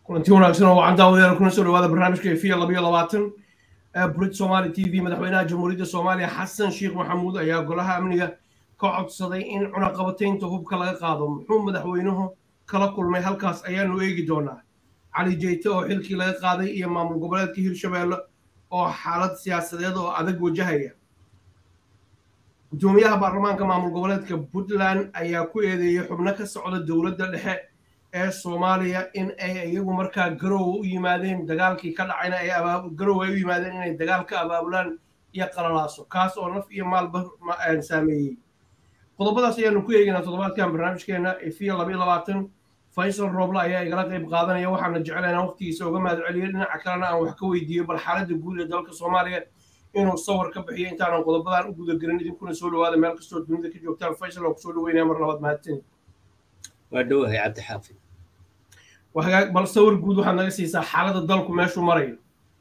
kulanti wanaagsan oo wacan daawadeena kuna soo dhawaada barnaamijka efiya labayo labaatan burid somali t v madaxweynaha jamhuuriyadda soomaaliya xasan sheekh maxamuud ayaa golaha amniga ka codsaday in cunaqabataynta hubka laga qaado muxuu madaxweynuhu kala kulmay halkaas ayaanu eegi doonaa cali jeyte oo xilkii laga qaaday iyo maamul goboleedka hirshabeelle oo xaalad siyaasadeed oo adag wajahaya gudoomiyaha baarlamaanka maamul goboleedka puntland ayaa ku eedeeyey xubno ka socda dowladda dhexe ee soomaaliya in ay iyagu markaa garow u yimaadeen dagaalkii ka dhacayna ay garow ay u yimaadeen inay dagaal ka abaabulaan iyo qalalaaso kaas oo naf iyo maalba saameeyey qodobadaas ayaanu ku eegaynaa toddobaadkan barnaamijkeena efiya labayo labaatan faysal rooble ayaa igala qayb qaadanaya waxaana jeclaynaa waqtigiisa uga mahad celiyo dhinaca kalena aan wax ka weydiiyo bal xaaladda guud ee dalka soomaaliya inuu sawir ka bixiyo intaanan qodobadan u gudagelin idinkuna soo dhawaada meel kastoo dunida ka joogtaan faysal oo kusoo dhaweynaya mar labaad mahadsan waa dhowahay cabdixaafid bal sawir guud waxaad naga siisaa xaaladda dalku meeshuu marayo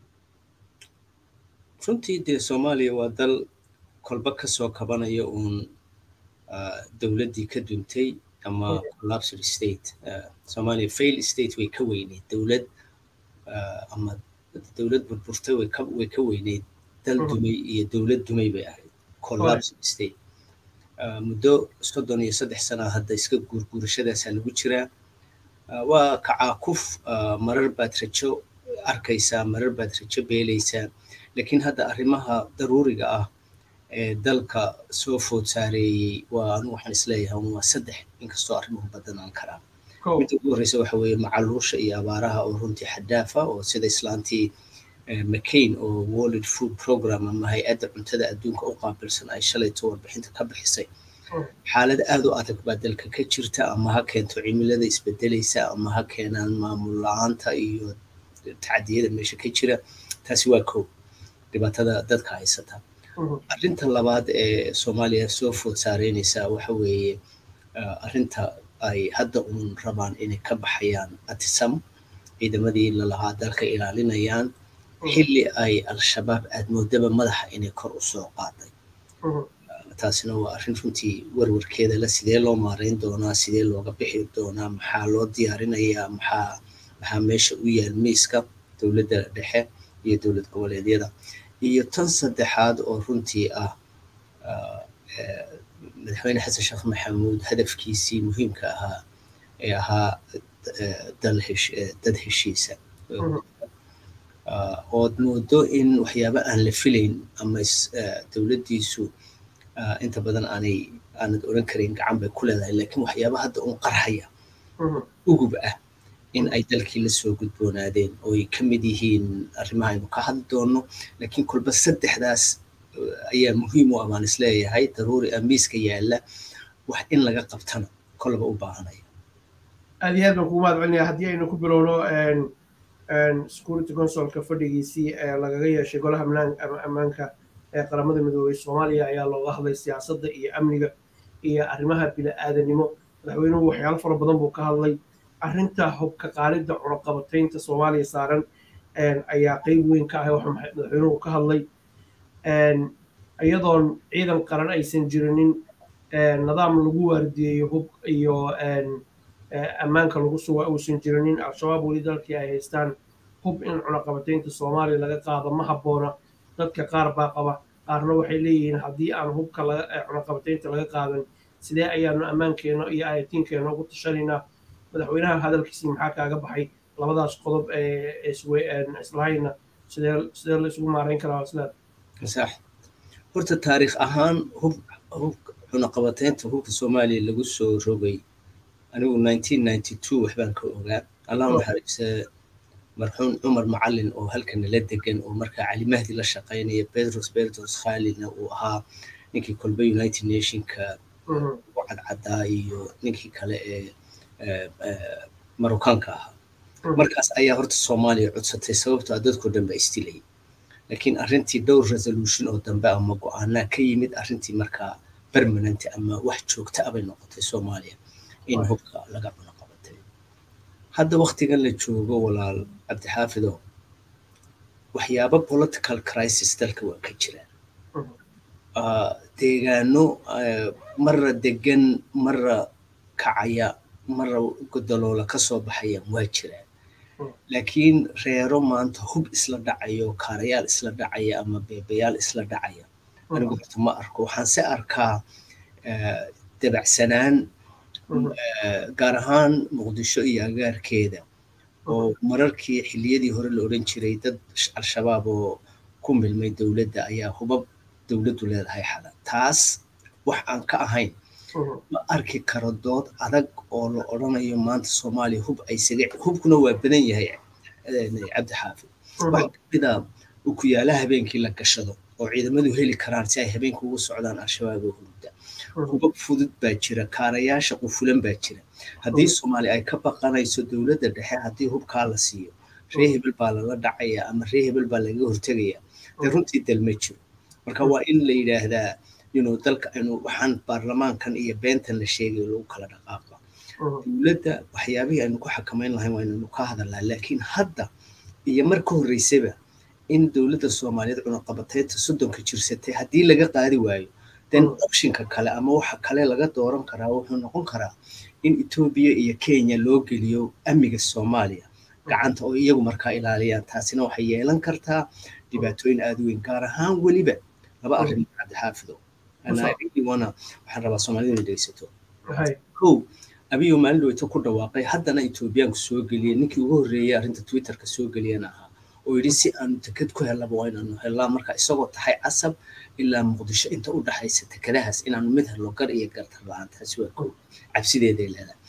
runtii dee soomaaliya waa dal kolba ka soo kabanaya uun dowladdii ka duntay ama collapsed state soomaaliya fail state way ka weyneyd dowlad ama dowlad burburtay way ka way ka weyneyd dal dumay iyo dowlad dumay bay ahayd collapsed state muddo soddon iyo saddex sana hadda iska guurguurashadaasaa lagu jiraa waa kacaakuf marar baad rajo arkaysaa marar baad rajo beelaysaa laakiin hadda arrimaha daruuriga ah ee dalka soo food saareeyey waa anu waxaan isleeyahay waa saddex inkastoo arrimuhu badanaan karaa midda ugu horreysa waxa weeye macaluusha iyo abaaraha oo runtii xadaafa oo sida islaantii mccain oo world food program ama hay-adda cuntada adduunka u qaabilsan ay shalayto warbixinta ka bixisay xaalad aad u adag baa dalka ka jirta ama ha keento cimilada isbedelaysa ama ha keenaan maamul la-aanta iyo tacadiyada meesha ka jira taasi waa kow dhibaatada dadka haysata arrinta labaad ee soomaaliya soo food saareynaysa waxa weeye arrinta ay hadda uun rabaan inay ka baxayaan atisam ciidamadii lalahaa dalka ilaalinayaan xilli ay al-shabaab aad moodaba madaxa inay kor u soo qaaday taasina waa arrin runtii warwarkeeda la sidee loo maarayn doonaa sidee looga bixi doonaa maxaa loo diyaarinayaa maxaa maxaa meesha u yaal miiska dowladda dhexe iyo dowlad goboleedyada iyo tan saddexaad oo runtii ah madaxweyne xasan sheekh maxamuud hadafkiisii muhiimka ahaa ee ahaa dad heshiisa ood moodo in waxyaaba aan la filayn ama dowladdiisu inta badan aanay aanad oran karin gacan bay ku leedahay laakiin waxyaaba hadda un qarxaya ugub ah in ay dalkii la soo gudboonaadeen oo ay ka mid yihiin arrimaha aynu ka hadli doonno laakiin kolba saddexdaas ayaa muhiim u ah baan isleeyahay daruuri ah miiska yaalla wax in laga qabtana kolba u baahanaya aad iyo aad baan kugu mahad celinaya haddii aynu ku bilowno security consolka fadhigiisii ee lagaga yeeshay golaha ammaanka ee qaramada midoobay soomaaliya ayaa looga hadlay siyaasadda iyo amniga iyo arrimaha bini-aadanimo madaxweynuhu waxyaalo fara badan buu ka hadlay arrinta hubka qaalidda cunaqabataynta soomaaliya saaran ayaa qeyb weyn ka ah waxa madaxweynuhu ka hadlay iyadoon ciidan qaran aysan jirinin nidaam lagu waardiyeeyo hub iyo ammaanka lagu suga uusan jirinin al-shabaab weli dalkii ay haystaan hub in cunaqabataynta soomaaliya laga qaado ma habboona dadka qaar baa qaba qaarna waxay leeyihiin haddii aan hubka cunaqabataynta laga qaadan sidee ayaanu ammaankeena iyo ayatiinkeena ugu tashanaynaa madaxweynaha hadalkiisii maxaa kaaga baxay labadaas qodob ee islahayna sidee sidee la isugu maarayn karaa islaad sax horta taariikh ahaan hub hub cunaqabataynta hubka soomaaliya lagu soo rogay anigu nineteen ninety two waxbaan ka ogaa allah naxariise marxuum cumar macalin oo halkan nala degan oo markaa cali mahdi la shaqaynaya pedros pedros khalidna uu ahaa ninkii kolba united nationka u cadcadaa iyo ninkii kale ee marokaanka ahaa markaas ayaa horta soomaaliya codsatay sababtoo dadkoo dhan baa isdilayay laakiin arrintii dhowr resolution oo dambe ama go-aanaa ka yimid arrintii markaa permanent ama wax joogta abay noqotay soomaaliya in hubka laga cuno qabatay hadda waktigan la joogo walaal cabdixaafido waxyaaba political crisis dalka waa ka jiraan deegaano marra degan marra kacaya marra godoloola ka soo baxaya waa jiraan laakiin reero maanta hub isla dhacayo kaarayaal isla dhacaya ama beebayaal isla dhacaya anigu horta ma arko waxaan se arkaa dabacsanaan gaar ahaan muqdisho iyo agaarkeeda oo mararkii xilliyadii hore la odhan jiray dad al-shabaab oo ku milmay dowladda ayaa hubab dowladdu leedahay xalan taas wax aan ka ahayn ma arki karo dood adag oo la odhanayo maanta soomaaliya hub ay saga hubkuna waa badan yahay cabdi xaafid waxaa kamida ukuyaalaha habeenkii la gashado oo ciidamadu heli karaan si ay habeenka ugu socdaan al-shabaab oo hurda hubab fudud baa jira kaarayaasha qufulan baa jira haddii soomaaliya ay ka baqanayso dowladda dhexe haddii hubkaa la siiyo ree hebel baa lala dhacaya ama ree hebel baa laga hortegaya dee runtii dal ma jiro marka waa in la yidhaahdaa inuu dalka inuu waxaan baarlamaankan iyo beentan la sheegayo lagu kala dhaqaaqa dowladda waxyaabihii aynu ku xakamayn lahayn waa inaynu ka hadalnaa laakiin hadda iyo mar ka horreysaba in dowladda soomaaliyeed cunaqabateynta soddonka jirsatay haddii laga qaadi waayo then optionka kale ama waxa kale laga dooran karaa wuxuu noqon karaa in etoobiya iyo kenya loo geliyo amniga soomaaliya gacanta oo iyagu markaa ilaaliyaan taasina waxay yeelan kartaa dhibaatooyin aada weyn gaar ahaan weliba laba arrin cabdixaafido wana waxaan rabaa soomaalida inay dhegeysato kow abiyo maalin dhaweyto ku dhawaaqay haddana etoobiyaanku soo geliyay ninkii ugu horreeyay arrinta twitterka soo geliyana ahaa oo yidhi si aanu teked ku hellaba waa inaanu hellaa marka isagoo tahay casab ilaa muqdisho inta u dhaxaysa tekadahaas inaanu mid hello gar iyo gartar la-aan taasi waa kow cabsideeday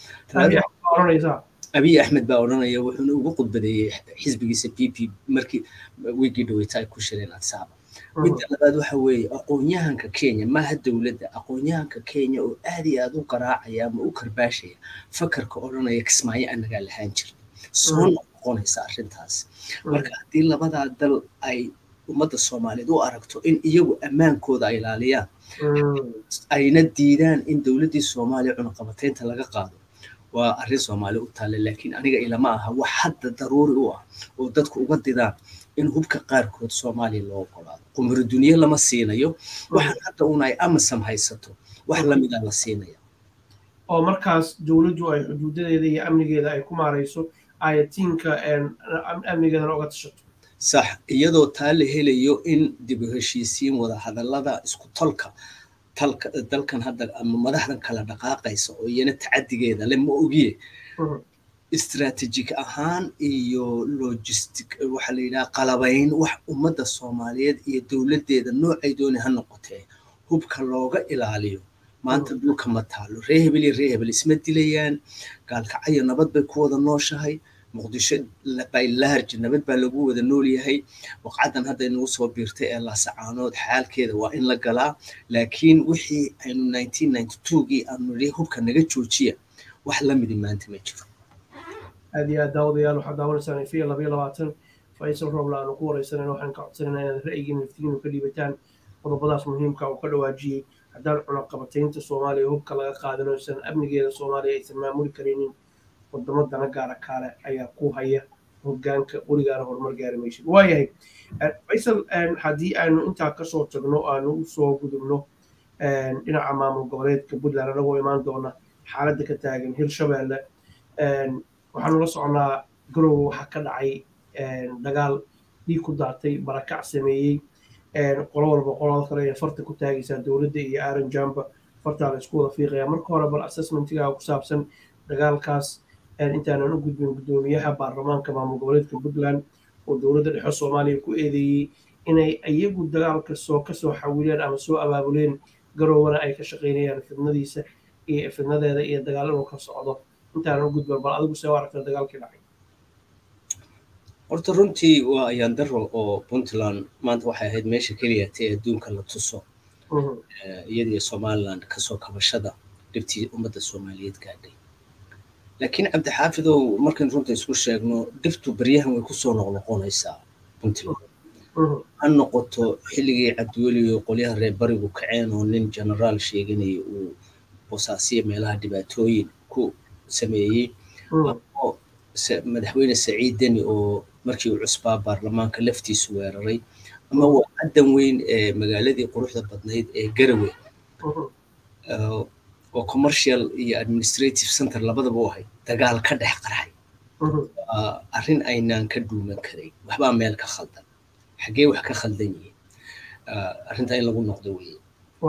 leedahay abiy axmed baa odhanaya wuxuuna ugu khudbadeeyey xisbigiisa p p markii wiigii dhaweyta ay ku shireen adsaaba midda labaad waxa weeye aqoonyahanka kenya maaha dowladda aqoonyahanka kenya oo aad iyo aad u garaacaya ama u karbaashaya fakarka odhanaya kismaayo anagaa lahaan jirna soo noqonaysa arrintaas marka haddii labadaa dal ay ummadda soomaaliyeed u aragto in iyagu ammaankooda ay ilaaliyaan ayna diidaan in dowladdii soomaaliya cunaqabateynta laga qaado waa arrin soomaali u taale laakiin aniga ilama aha wax hadda daruuri u ah oo dadku uga didaan in hubka qaarkood soomaaliya loo ogolaado qumri duniye lama siinayo waxaan hadda un ay amasam haysato wax lamida la siinaya oo markaas dowladdu ay xuduudadeeda iyo amnigeeda ay ku maarayso ayatiinka amnigeedana oga tashato sax iyadoo taa la helayo in dib u heshiisiin wada hadallada isku tolka talka dalkan hadda ama madaxdan kala dhaqaaqaysa oo iyana tacadigeeda le ma ogiye istratejik ahaan iyo logistic waxaa la yidhaha qalabayn wax ummadda soomaaliyeed iyo dowladdeeda noocay dooni ha noqotee hubka looga ilaaliyo maanta dhulka ma taalo ree hebel iyo ree hebel isma dilayaan gaalkacyo nabad bay ku wada nooshahay muqdisho by large nabad baa lagu wada nool yahay waqcadan hadda inagu soo biirtay ee laasacaanood xaalkeeda waa in la galaa laakiin wixii aynu nineteen ninety two-gii aanu nidhi hubka naga joojiya wax la midi maanta ma jiro aad iyo aad daawadayaal waxaad daawanaysaan ifiya labayo labaatan faysal roobla aanu ku wareysanayna waxaan ka codsanayna inaad ra'yigiin naftigiinu ka dhiibataan qodobadaas muhiimka uu ka dhawaajiyey haddaan cunaqabataynta soomaaliya hubka laga qaadanaysan amnigeeda soomaaliya aysan maamuli karaynin wadamo dana gaara kaale ayaa ku haya hogaanka weligaana horumar gaari maysid waayahay faysal haddii aanu intaa kasoo tagno aanu usoo gudubno dhinaca maamul goboleedka puntland anagoo imaan doona xaaladda ka taagan hirshabeelle waxaanu la socnaa garowe waxaa ka dhacay dagaal dhiig ku daatay barakac sameeyey qolo walba qolada kale ee farta ku taagaysaa dowladda iyo aaron jamba fartaa la isku wada fiiqaya marka hore bal assessmentigaa ku saabsan dagaalkaas intaanan u gudbin guddoomiyaha baarlamaanka maamul goboleedka puntland oo dowladda dhexe soomaaliya ku eedeeyey inay iyagu dagaalka soo kasoo xawileen ama soo abaabuleen garowana ay ka shaqaynayaan fidnadiisa iyo fidnadeeda iyo dagaal inuu ka socdo intaanan u gudbin bal adigu see u aragta dagaalkii dhacay horta runtii waa ayaan daro oo puntland maanta waxay ahayd meesha keliya tee adduunka la tuso iyadiyo somaliland kasoo kabashada dhibtii ummadda soomaaliyeed gaadhay laakiin cabdixaafidow markaan runta isku sheegno dhibtu baryahan way kusoo noqnoqonaysaa puntland ha noqoto xilligii cabdiweli iyo qolyaha reer barigu kaceen oo nin genaraal sheeganaya uu bosaasiya meelaha dhibaatooyin ku sameeyey madaxweyne saciid deni oo markii uu cusbaa baarlamaanka laftiisu weeraray ama waa caddan weyn ee magaaladii quruxda badnayd ee garawe oo commercial iyo administrative center labadaba u ahayd dagaal ka dhex qarxay arrin aynaan ka dhuuman karayn waxbaa meel ka khaldan xaggee wax ka khaldan yihiin arrintaa in lagu noqdo weye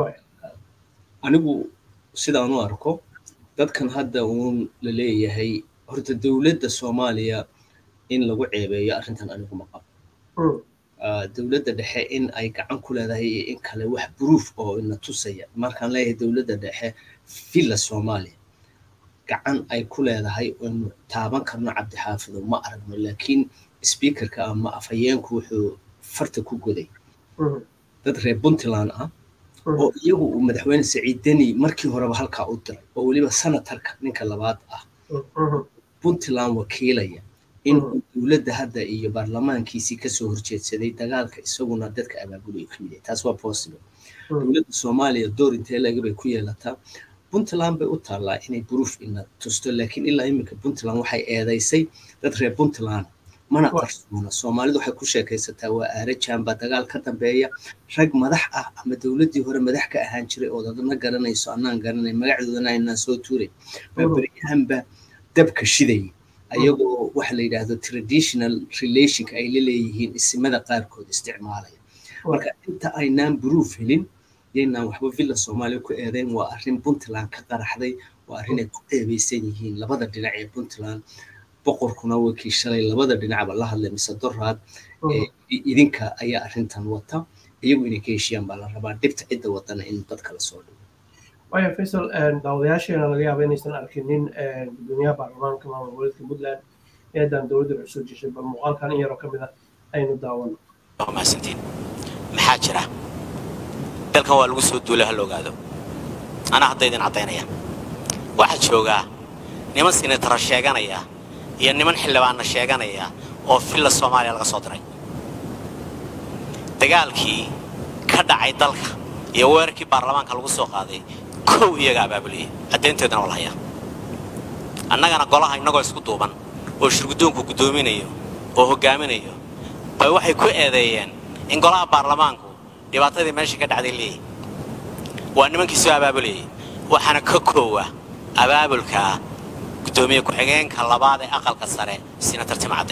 anigu sidaan u arko dadkan hadda uun la leeyahay horta dowladda soomaaliya in lagu ceebeeyo arrintan anigu ma qabo dowladda dhexe in ay gacan ku leedahay iyo in kale wax bruuf oo ina tusaya markaan leeyahay dowladda dhexe villa soomaaliya gacan ay ku leedahay inu taaban karno cabdixaafido ma aragno laakiin speakerka ama afhayeenku wuxuu farta ku goday dad reer puntland ah oo iyagu uu madaxweyne saciid deni markii horeba halkaa u diray oo weliba senatarka ninka labaad ah puntland wakiilaya in uu dowladda hadda iyo baarlamaankiisii kasoo horjeedsaday dagaalka isaguna dadka abaabulaya ka mid yahay taas waa possible dowladda soomaaliya door intee laga bay ku yeelataa puntland bay u taallaa inay buruuf ina tusto laakiin ilaa iminka puntland waxay eedaysay dad reer puntland mana qarsoona soomaalidu waxay ku sheekaysataa waa aarajan baa dagaal ka dambeeya rag madax ah ama dowladdii hore madax ka ahaan jiray oo dadna garanayso annaan garanay magacoodana aynaan soo tuuray baa beryahanba dabka shidayay ayagoo waxa la yidhaahdo traditional relationka ay la leeyihiin isimada qaarkood isticmaalaya marka inta aynaan buruuf helin yaynaan waxba villa soomaaliya ku eedeyn waa arrin puntland ka qaraxday waa arrin ay ku ceebeysan yihiin labada dhinac ee puntland boqorkuna wakii shalay labada dhinacba la hadlay mise doraad idinka ayaa arrintan wata iyagu inay ka heshiyaan baa la rabaa dhibta cidda wadana in dadka la soo dhigo waya faysal daawadayaasheena laga yaaba inaysan arkinin gudoomiyaha baarlamaanka maamul goboleedka puntland eedan dowladda waxay soo jeshay bal muuqaalkan in yaroo ka mid a aynu daawano mahadsantiin maxaa jira dalkan waa lagu soo duulay ha la ogaado anaa hadda idin caddaynaya waxaa joogaa niman sinatara sheeganaya iyo niman xildhibaanna sheeganaya oo villa soomaaliya laga soo diray dagaalkii ka dhacay dalka iyo weerarkii baarlamaanka lagu soo qaaday kow iyaga abaabuliyey caddaynteedana waa la hayaa annagana golaha innagoo isku duuban oo shirguddoonku guddoominayo oo hoggaaminayo bay waxay ku eedeeyeen in golaha baarlamaanku dhibaatadii meesha ka dhacday leeyahy waa nimankii soo abaabulayay waxaana ka koowa abaabulka guddoomiye ku-xigeenka labaad ee aqalka sare sinatar timcadde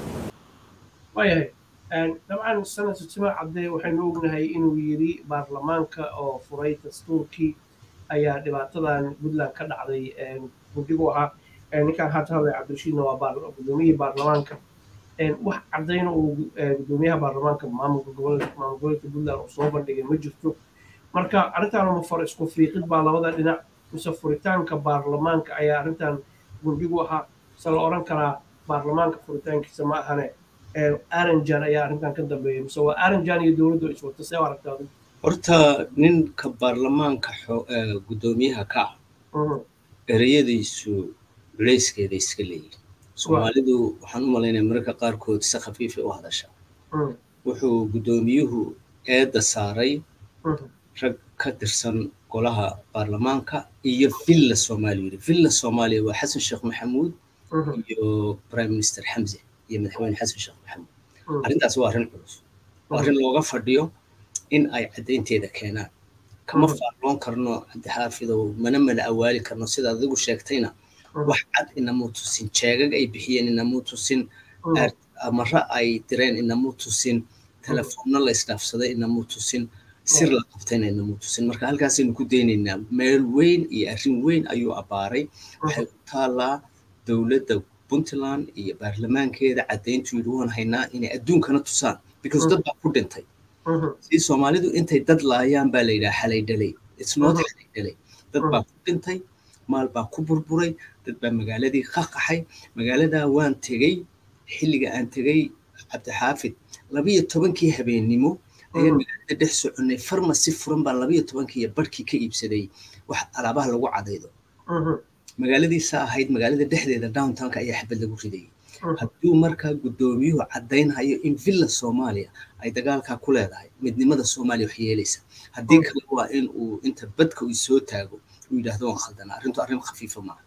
waayahay dabcan senator tima cadde waxaynu ognahay inuu yidhi baarlamaanka oo furay dastuurkii ayaa dhibaatadan puntland ka dhacday guddigu ahaa ninkaan haata hadlay cabdirashiidna waa guddoomiyihii baarlamaanka wax caddayna uu guddoomiyaha baarlamaanka maamulka gobolka maamul gobolka puntland uu soo bandhigay ma jirto marka arrintan uma far isku fiiqid baa labada dhinac mise furitaanka baarlamaanka ayaa arrintan guddigu ahaa se la odhan karaa baarlamaanka furitaankiisa ma ahane aranjan ayaa arrintan ka dambeeya mise waa aranjan iyo dowladdu iswata see aragtaa horta ninka baarlamaanka guddoomiyaha ka ah ereyadiisu culayskeeda iska leeyihin soomaalidu waxaan u malaynaya mararka qaarkood si khafiifay u hadashaa wuxuu guddoomiyuhu eedda saaray rag ka tirsan golaha baarlamaanka iyo villa soomaaliya yidhi villa soomaaliya waa xasan sheekh maxamuud iyo prime minister xamse iyo madaxweyne xasan sheekh maxamuud arrintaas waa arrin culus waa arrin looga fadhiyo in ay caddaynteeda keenaan kama faalloon karno cabdixaafidow mana mala awaali karno sida adigu sheegtayna wax cad inamuu tusin jeegag ay bixiyeen inamuu tusin amara ay direen inamuu tusin telefoonno la isdhaafsaday inamuu tusin sir la qabtayna inamuu tusin marka halkaasaynu ku daynaynaa meel weyn iyo arrin weyn ayuu abbaaray waxay ku taallaa dowladda puntland iyo baarlamaankeeda caddayntu yidhi waan haynaa inay adduunkana tusaan because dad baa ku dhintay si soomaalidu intay dad laayaan baa la yidhaha xalay dhalay isnood xalay dhalay dad baa ku dhintay maal baa ku burburay dad baa magaaladii ka qaxay magaaladaa waan tegey xilliga aan tegey cabdixaafid labiyo tobankii habeennimo ayaan magaalada dhex soconnay farmasi furan baan labiyo tobankii iyo barhkii ka iibsaday wax alaabaha lagu cadaydo magaaladiisa ahayd magaalada dhexdeeda downtownka ayaa xabad lagu ridayay hadduu markaa guddoomiyuhu caddaynhayo in villa soomaaliya ay dagaalkaa ku leedahay midnimada soomaaliya wax yeelaysa haddii kale waa in uu inta badka uu soo taago uu yidhaahdo waan khaldanaa arrintu arrin khafiifa maaha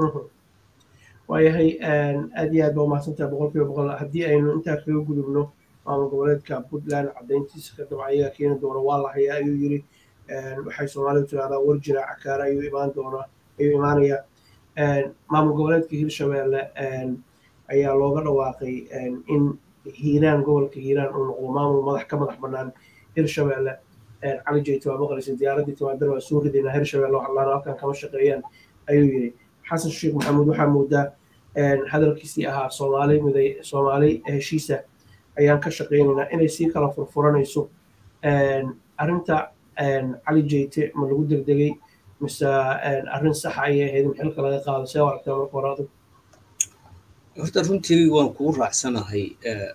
waayahay aad iyo aad baa umahadsantaha boqolkiiba boqol haddii aynu intaa kaga gudubno maamul goboleedka puntland caddayntiisa ka dabca ayaga keeni doona waa la hayaa ayuu yiri waxay soomaalidu tirahdaa warjina cakaara ayuu imaan doonaa ayuu imaanayaa maamul goboleedka hirshabeelle ayaa looga dhawaaqay in hiiraan gobolka hiiraan uu noqdo maamul madax ka madax bannaan hirshabeelle cali jeyto waa maqlaysa diyaaraddii timaadar waa soo ridaynaa hirshabeelle wax allaana halkan kama shaqeeyaan ayuu yidhi xasan sheekh maxamuud waxaa moodaa hadalkiisii ahaa soomaali miday soomaali heshiisa ayaan ka shaqeynaynaa inay sii kala furfuranayso arrinta cali jeyte ma lagu degdegay mise arrin saxa ayay ahayd in xilka laga qaado see aragtaa marka hore adigu horta runtii waan kugu raacsanahay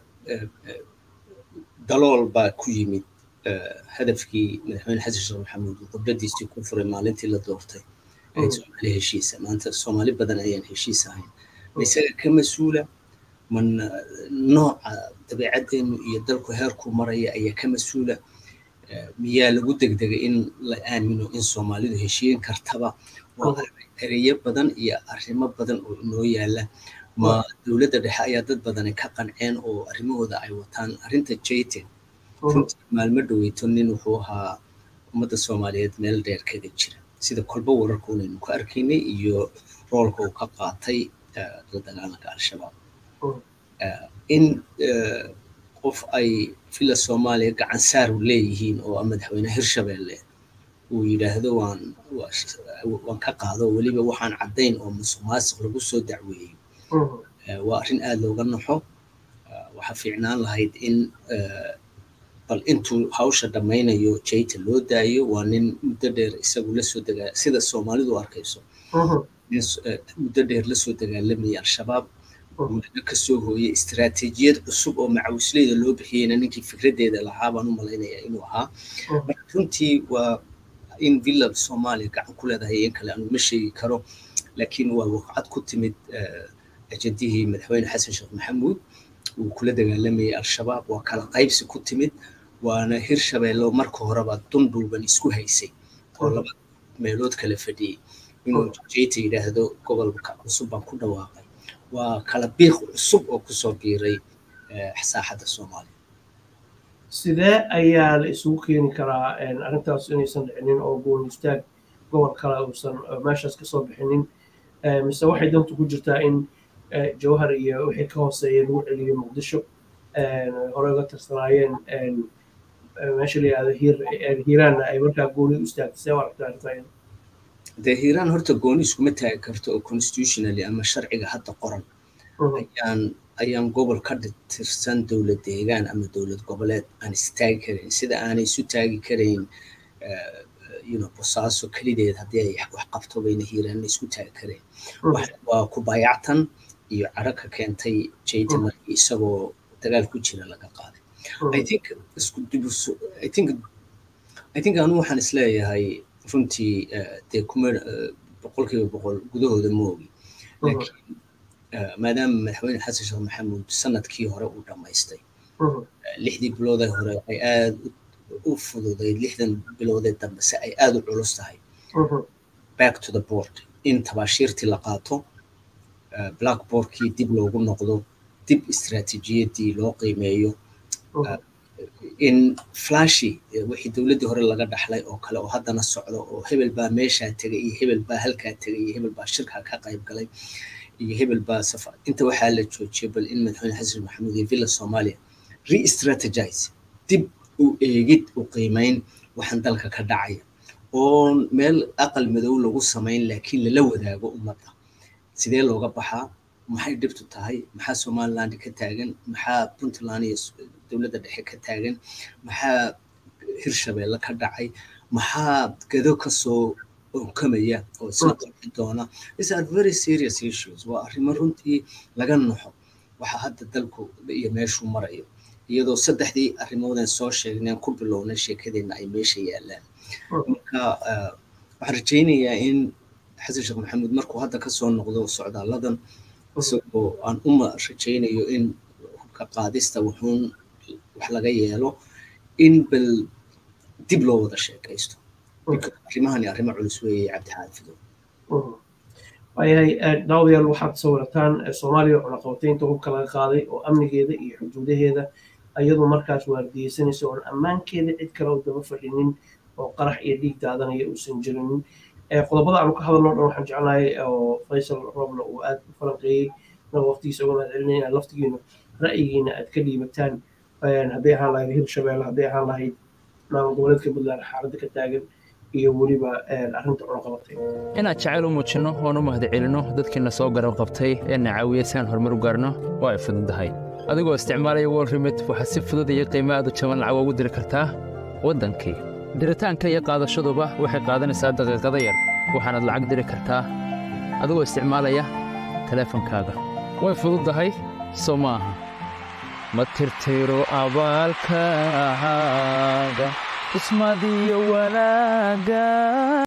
dalool baa ku yimid hadafkii madaxweyne xasan sheekh maxamuud uu khudbadiisii ku furay maalintii la doortay ahayd soomaali heshiisa maanta soomaali badan ayaan heshiis ahayn ma isaga ka mas-uula man nooca dabeecaddeenu iyo dalku heerku maraya ayaa ka mas-uula miyaa lagu degdegay in la aamino in soomaalidu heshiin kartaba waa ereyo badan iyo arrimo badan oo inoo yaala ma dowladda dhexe ayaa dad badani ka qanceen oo arrimahooda ay wataan arrinta jayten runtii maalmo dhoweyto nin wuxuu ahaa ummadda soomaaliyeed meel dheer kaga jira sida kolba wararka unaynu ku arkaynay iyo roolka uu ka qaatay la dagaalanka al-shabaab in qof ay villa soomaaliya gacan saaru leeyihiin oo madaxweyne hirshabeelle uu yidhaahdo waan waan ka qaado weliba waxaan caddayn oo musuq maasiq lagu soo dacweeyey waa arrin aada looga naxo waxaa fiicnaan lahayd in bal intuu hawsha dhammaynayo jayta loo daayo waa nin muddo dheer isagu lasoo dagaa sida soomaalidu arkayso nin muddo dheer lasoo dagaalamayay al-shabaab muddo kasoo hooyay istiraatiijiyad cusub oo macawisleyda loo bixiyeyna ninkii fikraddeeda lahaa baan u malaynaya inuu ahaa marka runtii waa in villa soomaaliya gacan ku leedahay in kale aanu ma sheegi karo laakiin waa waqcad ku timid ajadihii madaxweyne xasan sheekh maxamuud uu kula dagaalamayay al-shabaab waa kala qaybsi ku timid waana hirshabeello marka horeba dundhuuban isku haysay oo laba meelood kala fadhiyey inuu jeyta yidhaahdo gobolka cusub baan ku dhawaaqay waa kala biiq cusub oo kusoo biiray saaxadda soomaaliya sidee ayaa la isugu keeni karaa arrintaas inaysan dhicinin oo gooni istaag gobol kale uusan meeshaas kasoo bixinin mise waxay dantu ku jirtaa in jawhar iyo wixii ka hooseeya lagu celiyo muqdisho hore uga tirsanaayeen meesha la yihahdo hiiraanna ay markaa gooni u istaagtay see aragtaa arrintaa dee hiiraan horta gooni iskuma taagi karto oo constitutionally ama sharciga hadda qoran ayaan ayaan gobol ka tirsan dowlad deegaan ama dowlad goboleed aan istaagi karayn sida aanay isu taagi karayn bosaaso kelideed haddii ay wax qabto bayna hiiraanna isku taagi karayn waa ku baayactan iyo caro ka keentay jayta markii isagoo dagaal ku jira laga qaaday i think isku dibuso i think i think anu waxaan isleeyahay runtii dee kuma boqolkiiba boqol gudahooda ma ogi laakiin maadaama madaxweyne xasan sheekh maxamuud sanadkii hore uu dhammaystay lixdii biloodee hore ay aada u fududayd lixdan biloodee dambe se ay aada u culus tahay back to the board in tabaashiirtii la qaato blackboardkii dib loogu noqdo dib istiraatiijiyaddii loo qiimeeyo in flashi wixii dowladdii hore laga dhaxlay oo kale oo haddana socdo oo hebel baa meeshaa tegay iyo hebel baa halkaa tegay iyo hebel baa shirkaa ka qayb galay iyo hebel baa safa inta waxaa la joojiyay bal in madaxweyne xasan maxamuud iyo villa soomaaliya re-strategize dib u eegid u qiimeyn waxaan dalka ka dhacaya oo meel aqal madow lagu samayn laakiin lala wadaago ummadda sidee looga baxaa maxay dhibtu tahay maxaa somaliland ka taagan maxaa puntland iyo dowladda dhexe ka taagan maxaa hirshabeelle ka dhacay maxaa gado kasoo onkamaya oo isla qarxi doona these are very serious issues waa arrimo runtii laga naxo waxa hadda dalku iyo meeshuu marayo iyadoo saddexdii arrimoodan soo sheegneen ku bilownay sheekadeenna ay meesha yaalaan marka waxaan rajaynayaa in xasan sheekh maxamuud markuu hadda kasoo noqdo socdaaladan isagoo aan uma rajaynayo in hubka qaadista wuxuun wax laga yeelo in bal dib loo wada sheekaysto arrimahani arrimo culus weeye cabdixaafido waayahay daawadayaal waxaad sawirataan soomaaliya cunaqabataynta hubka laga qaaday oo amnigeeda iyo xuduudaheeda iyadoo markaas waardiyeysanaysa oon ammaankeeda cid kale u daba fadhinin oo qarax iyo dhiig daadanaya uusan jirinin qodobada aanu ka hadalno dhan waxaan jeclahay oo faysal roble uu aad u falanqeeyey na waqtigiisa uga mahad celinaya inaad laftigiina ra'yigiina aad ka dhiibataan hadday ahaan lahayd hirshabeelle hadday ahaan lahayd maamul goboleedka puntland xaaladda ka taagan iyo weliba arrinta cunaqabatay inaad jacayl u muujinno oon u mahad celinno dadkiina soo garab qabtay ee na caawiyey si aan horumar u gaarno waa ay fududahay adigoo isticmaalaya wol remit waxaad si fudud iyo qiimo aad u jaban lacag ugu diri kartaa waddankii diritaanka iyo qaadashaduba waxay qaadanaysaa daqiiqada yar waxaanaad lacag diri kartaa adigoo isticmaalaya teleefankaaga way fududahay soo ma aha ma tirtiro abaalkaaga ismadiyo wanaagga